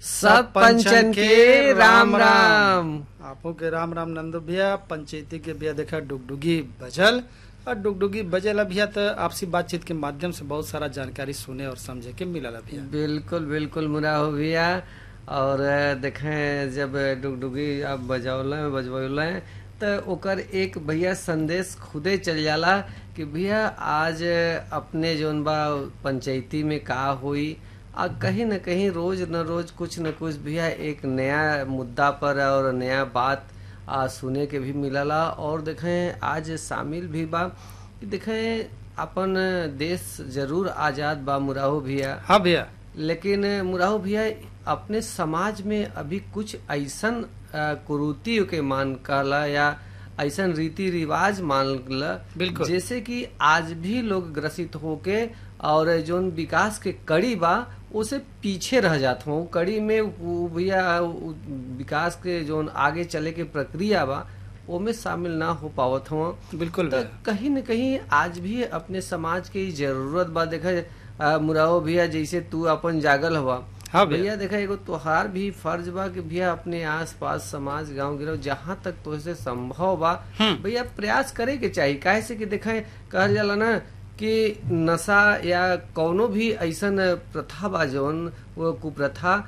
सब पंचन के राम राम आपो के राम राम नंदू भैया पंचायती के भैया देखा डुगडुगी बजल और डुगडुगी बजल भैया तो आपसी बातचीत के माध्यम से बहुत सारा जानकारी सुने और समझे के मिलल भैया बिल्कुल बिल्कुल मुरा हो भैया और देखें जब डुगडुगी आप बजौले बजबौले तो ओकर एक भैया संदेश खुदे चल जाला कि भैया आज अपने जोन बा पंचायती में का हुई आ कहीं न कहीं रोज न रोज कुछ न कुछ भैया एक नया मुद्दा पर और नया बात आ, सुने के भी मिलला और देखें आज शामिल भी बा कि देखें अपन देश जरूर आजाद बा मुराहो भैया हाँ भैया लेकिन मुराहो भैया अपने समाज में अभी कुछ ऐसन कुरूति के मान कहला या ऐसन रीति रिवाज मान बिल्कुल। जैसे कि आज भी लोग ग्रसित होके और जोन विकास के कड़ी बा उसे पीछे रह जात हूँ कड़ी में वो भैया उ विकास के जोन आगे चले के प्रक्रिया बा ओमे शामिल ना हो पावत हुआ बिल्कुल तो भैया कहीं न कहीं आज भी अपने समाज के ई जरूरत बा देखा मुराओ भैया जैसे तू अपन जागल हवा हाँ भैया भैया देखा एगो तोहार भी फर्ज बा कि भैया अपने आस पास समाज गांव गिरो जहाँ तक तोहसे संभव बा हम्म। भैया प्रयास करे के चाहिए काहे से कि देखा कहल जाला ना कि नशा या कौनो भी ऐसन प्रथा बा जौन वो कुप्रथा